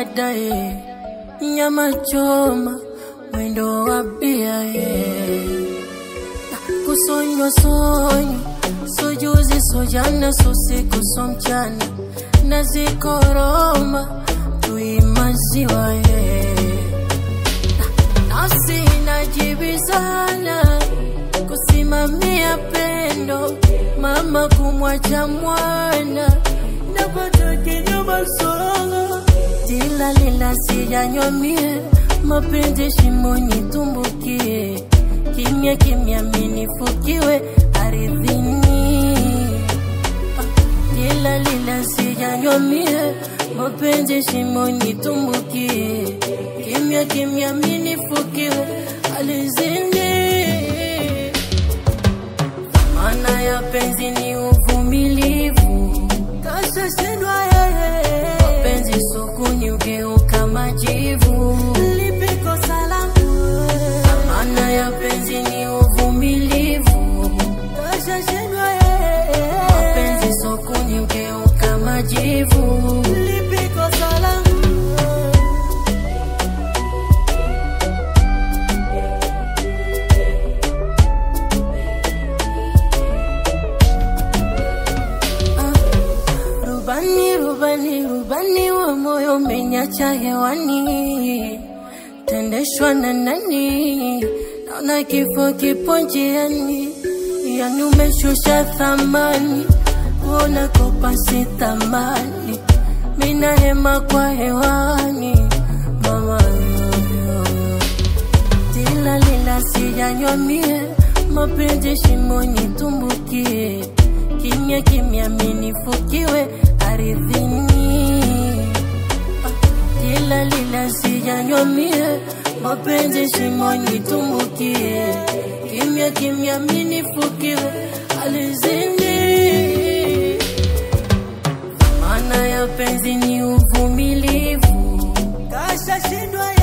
baadaye, nyama choma, mwendo wa bia yeah. Kusonywa sonywa, so juzi so jana, so siku so mchana, na zikoroma tuimaziwa yeah. Nafsi inajibizana kusimamia pendo, mama kumwacha mwana, napata kinyama songo, tila lila sijanywa mie, mapenzi shimoni tumbukie, kimya kimya minifukiwe ardhini kila lila sijanywa mie, mapenzi shimoni tumbukie, kimya kimya minifukiwe alizini. Maana ya penzi ni uvumilivu, kasha shindwa yeye, mapenzi sokoni ugeuka majivu, lipi kosa langu? Maana ya penzi ni uvumilivu, kasha shindwa yeye, mapenzi sokoni ugeuka majivu, lipi kosa langu? Rubani, rubani, rubani wa moyo umenyacha hewani, tendeshwa na nani? Naona kifo kipo njiani, yani umeshusha thamani, kuona kopa si thamani, mina hema kwa hewani, mama yoyo Tila lila sijanywa mie, mapenzi shimoni tumbukie, kimya kimya minifukiwe ardhini. Ah, Tila lila sijanywa mie, mapenzi shimoni tumbukie, kimya kimya minifukiwe ardhini. Maana ya penzi ni uvumilivu, kasha shindwa